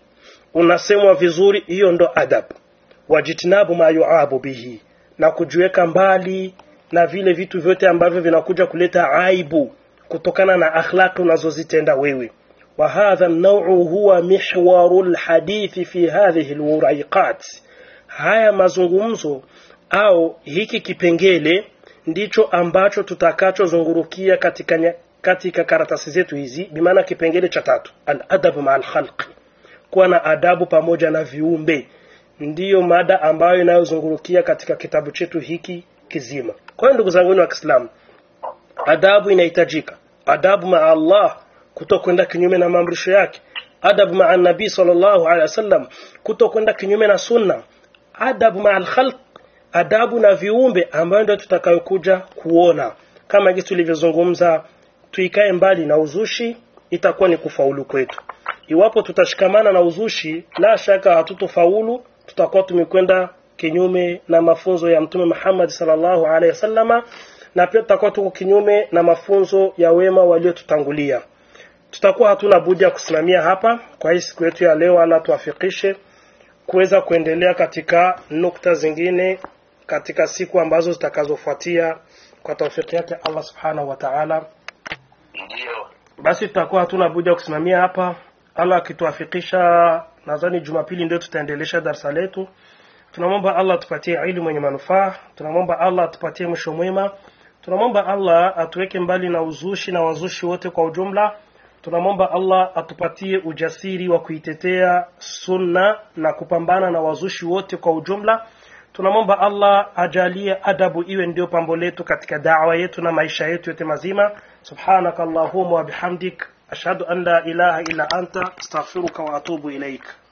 [SPEAKER 1] unasemwa vizuri hiyo ndo adab wajitinabu ma yuabu bihi na kujiweka mbali na vile vitu vyote ambavyo vinakuja kuleta aibu kutokana na akhlaqi unazozitenda wewe وهذا النوع هو محور الحديث في هذه الوريقات haya mazungumzo au hiki kipengele ndicho ambacho tutakachozungurukia katika, nya- katika karatasi zetu hizi bimaana kipengele cha tatu aladabu maa alkhalqi kuwa na adabu pamoja na viumbe ndiyo mada ambayo inayozungurukia katika kitabu chetu hiki kizima kwa hiyo ndugu zangu wa kiislamu adabu inahitajika adabu maa allah kutokwenda kinyume na maamrisho yake adabu maa nabii sallallahu alaihi wasallam kutokwenda kinyume na sunna adabu maa alkhalq adabu na viumbe ambayo ndio tutakayokuja kuona kama jinsi tulivyozungumza tuikae mbali na uzushi itakuwa ni kufaulu kwetu iwapo tutashikamana na uzushi la shaka hatutofaulu tutakuwa tumekwenda kinyume na mafunzo ya mtume Muhammad sallallahu alaihi wasallama na pia tutakuwa tuko kinyume na mafunzo ya wema waliotutangulia tutakuwa hatuna budi ya kusimamia hapa kwa hii siku yetu ya leo ala tuafikishe kuweza kuendelea katika nukta zingine katika siku ambazo zitakazofuatia kwa taufiki yake Allah subhanahu wa ta'ala
[SPEAKER 2] Ndiyo.
[SPEAKER 1] basi tutakuwa hatuna budi ya kusimamia hapa Allah akituafikisha nadhani Jumapili ndio tutaendelesha darasa letu tunamwomba Allah atupatie elimu yenye manufaa tunamwomba Allah atupatie mwisho mwema tunamwomba Allah atuweke mbali na uzushi na wazushi wote kwa ujumla tunamwomba Allah atupatie ujasiri wa kuitetea sunna na kupambana na wazushi wote kwa ujumla tunamwomba Allah ajalie adabu iwe ndio pambo letu katika da'wa yetu na maisha yetu yote mazima subhanaka allahumma wa bihamdik ashhadu an la ilaha illa anta astaghfiruka wa atubu ilaik